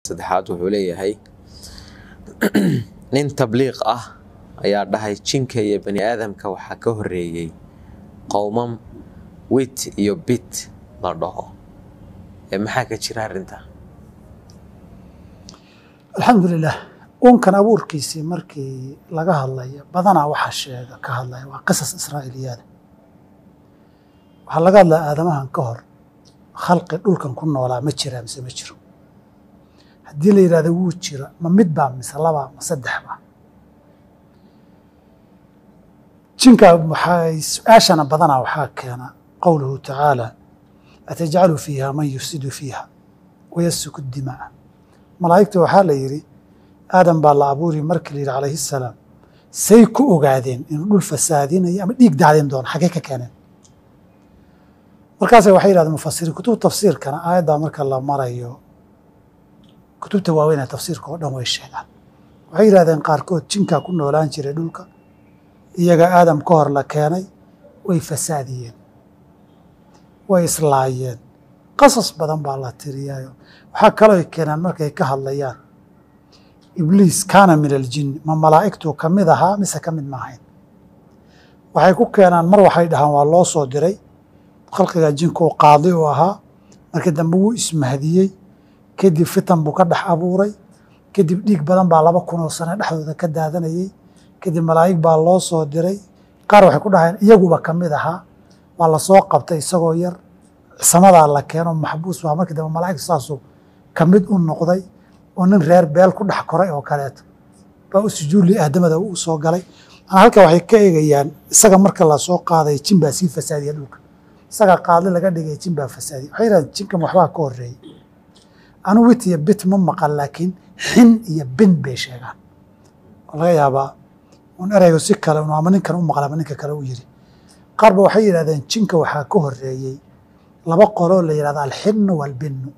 saddexaad wuxuu leeyahay nin tabliiq ah ayaa dhahay jinka iyo bani aadamka waxaa ka horeeyey qowmam wit iyo bit la dhaho ee maxaa ka jira arrintaa alxamdulilah uunkan abuurkiisii markii laga hadlayo badanaa waxaa sheega ka hadlaya waa qisas israa'iiliyaada waxaa laga hadlaya aadamahan ka hor khalqi dhulkan ku noolaa ma jiraa mise ma jiro haddii la yidhahdo wuu jira ma mid baa mise labaa ma saddex baa jinka waxay su-aashana badanaa waxaa keena qowluhu tacaala atajcalu fiiha man yufsidu fiiha wayasfiku dimaa malaa'igta waxaa la yidhi aadam baa la abuuri markii la yidhi calayhi salaam say ku ogaadeen inuu dhul fasaadinayo ama dhiig daadin doono xaggee ka keeneen markaase waxay yidhahdeen mufasiriin kutub tafsiirkana aayaddaa marka la marayo kutubta waaweyn ee tafsiirka oo dhan way sheegaan waxay yidhahdeen qaarkood jinkaa ku noolaan jiray dhulka iyaga aadam ka hor la keenay way fasaadiyeen way islaayeen qasas badan baa la tiriyaayo waxaa kaloo keenaan markay ka hadlayaan ibliis kaana min aljinni ma malaa'igtuu ka mid ahaa mise ka mid maahayn waxay ku keenaan mar waxay dhahaan waa loo soo diray khalqiga jinkuu qaadi u ahaa markii dambe wuu ismahdiyey kadib fitan buu ka dhex abuuray kadib dhiig badan baa laba kunoo sane dhexdooda ka daadanayey kadib malaa'ig baa loo soo diray qaar waxay ku dhahayeen iyaguba ka mid ahaa waa la soo qabtay isagoo yar samadaa la keeno maxbuus waa markii dambe malaa'igta saasuu ka mid u noqday oo nin reer beel ku dhex koray oo kaleeto baa u sujuudli aadamada u soo galay manaa halka waxay ka eegayaan isaga marka la soo qaaday jin baa sii fasaadiya dhulka isaga qaadli laga dhigay jin baa fasaadiya waxay yidhahdeen jinkan waxbaa ka horreeyey anu wit iyo bit ma maqan laakiin xin iyo bin bay sheegaan oo laga yaabaa un ereygu si kale un ama ninkan u maqla ama ninka kale u yiri qaar ba waxay yidhahdeen jinka waxaa ka horreeyey laba qoloo la yidhahdo alxinu waalbinu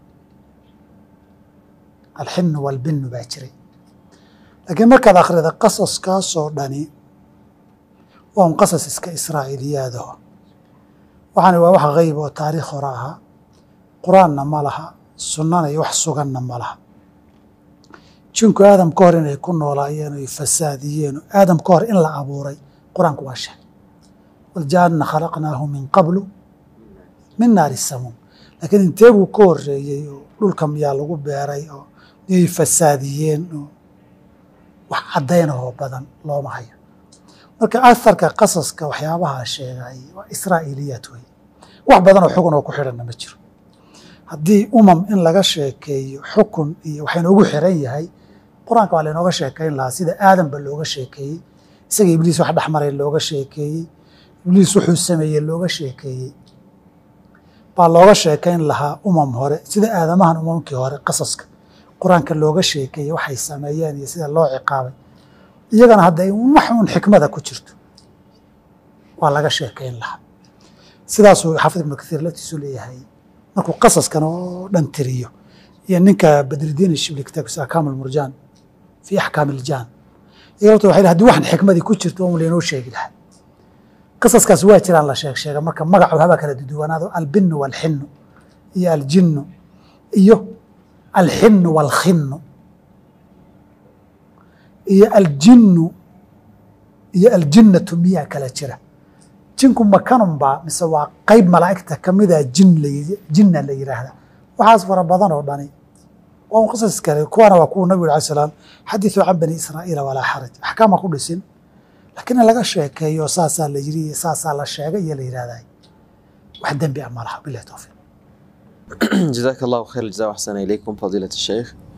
alxinu waalbinu baa jiray laakiin markaad akhrida qasaskaasoo dhani waa un qasas iska israa'iiliyaadaho waxaani waa wax hayb oo taariikh hore ahaa qur-aanna ma laha sunnana iyo wax suganna ma laha jinku aadam ka hor inay ku noolaayeen oy fasaadiyeen aadam ka hor in la abuuray qur-aanku waa sheegay waljaanna khalaqnaahu min qablu min naari samuum laakiin intee buu ka horreeyey oo dhulka miyaa lagu beeray oo miyay fasaadiyeen oo wax caddaynahoo badan looma hayo marka aharka qasaska waxyaabaha sheegay waa israa'iiliyaad wey wax badan oo xugun oo ku xidhanna ma jiro haddii umam in laga sheekeeyo xukun iyo waxaa inoogu xiran yahay qur-aanka waa lainooga sheekayn lahaa sida aadamba looga sheekeeyey isaga ibliis wax dhexmaray looga sheekeeyey ibliis wuxuu sameeyey looga sheekeeyey baa looga sheekayn lahaa umam hore sida aadamahan umamkii hore qasaska qur-aanka looga sheekeeyey waxay sameeyeen iyo sida loo ciqaabay iyagana hadday wax uun xikmada ku jirto waa laga sheekayn lahaa sidaasuu xaafid ibnu kathiir laftiisu leeyahay markuu qasaskan oo dhan tiriyo iyo ninka badridiin shibli kitaabkiisa akaam almurjaan fii axkaam iljaan iyaga horta waxay haddii waxan xikmadii ku jirto un laynoo sheegi lahaa qasaskaas waa jiraan la sheeg sheega marka magacu habaa kala duduwanaado albinu waalxinu iyo aljinnu iyo alxinu waalkhinu iyo aljinnu iyo aljinnatu miyaa kala jira jinku makanunbaa mise waa qayb malaa'igta ka mida jin jinna la yidhaahda waxaas fara badan oo dhani waa un qisas kale kuwana waa kuwa nabigu alay salaam xadithuu can bani israa'iila walaa xaraj axkaama ku dhisin laakiin in laga sheekeeyo saasaa la yiri iyo saasaa la sheegay iyo la yidhahday wax dembi ah ma laha bilahi towfiiq jazaaka allahu khayr jazaa waxsana ilaykum fadiilat sheikh